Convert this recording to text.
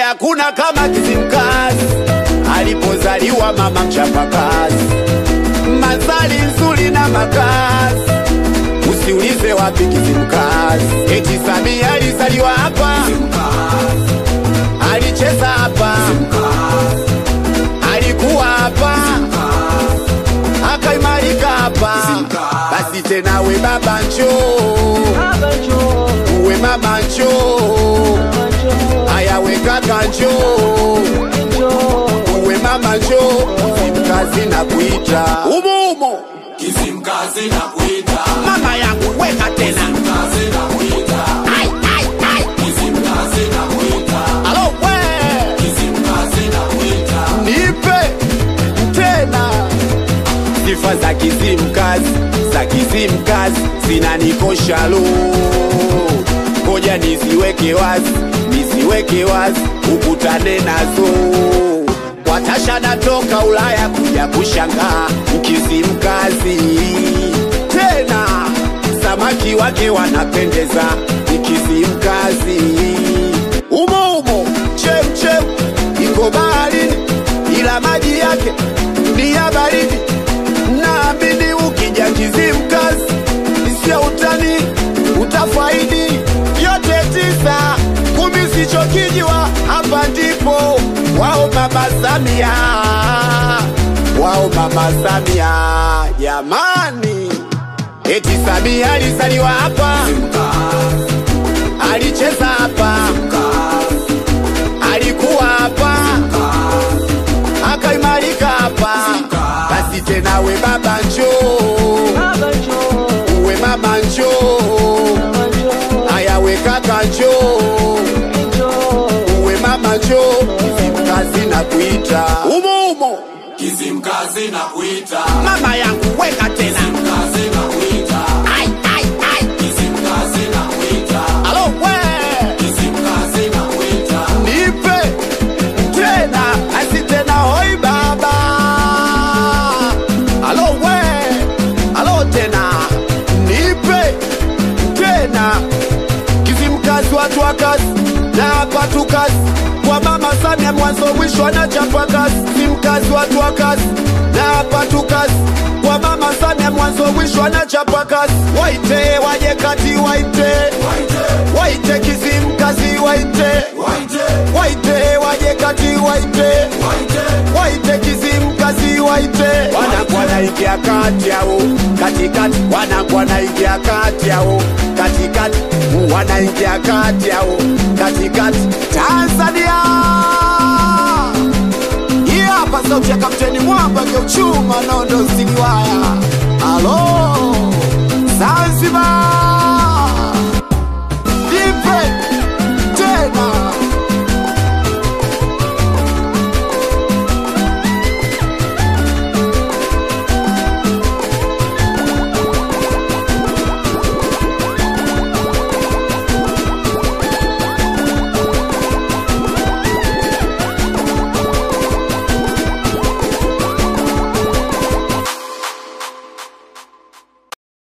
hakuna kama Kizimkazi alipozaliwa mama mchapakazi, mandhari nzuri na makazi, usiulize wapi Kizimkazi. Eti Samia alizaliwa hapa, alicheza hapa, alikuwa hapa, akaimarika hapa. Basi tena we baba njoo, uwe mama njoo, haya we kaka njoo uwe mama njoo, Kizimkazi na kuita umo umo, Kizimkazi na kuita, mama yangu weka tena kazi na kuita, ai, ai, ai. Kizimkazi na kuita, Alo we Kizimkazi na kuita, nipe tena sifa za Kizimkazi za Kizimkazi zinanikosha lo, ngoja niziweke wazi, niziweke wazi, ukutane nazo. Watasha natoka Ulaya kuja kushangaa Kizimkazi tena, samaki wake wanapendeza, ni Kizimkazi umo umo, chem chem iko baharini, ila maji yake ni ya baridi. Naamini ukija Kizimkazi sio utani, utafaidi yote tisa kumi sichokijwa. Hapa ndipo wao mama Samia, wao mama Samia jamani, eti Samia alizaliwa hapa, alicheza hapa, alikuwa hapa, akaimarika hapa. Basi tena we baba njoo, uwe mama njoo, haya we kaka njoo, uwe mama njoo, Kizimkazi na kuita umo umo, Kizimkazi na kuita, mama yangu weka tena kazi na kuita, ai, ai, ai. Kizimkazi na kuita, Alo we Kizimkazi na kuita, nipe tena asi tena hoi baba alo we alo tena nipe tena Kizimkazi watu wa kazi na hapa tu kazi kwa mama Samia mwanzo mwisho anachapa kazi Kizimkazi watu wa kazi na hapa tu kazi kwa mama Samia mwanzo mwisho anachapa kazi waite waje kati waite waite Kizimkazi waite waite waje kati waite waite Kizimkazi waite wanakuwa naingia kati yao katikati wanakuwa naingia kati yao katikati wanaingia kati yao katikati Tanzania hii hapa sauti ya kapteni mwamba geuchuma nondo siliwaya alo Zanzibar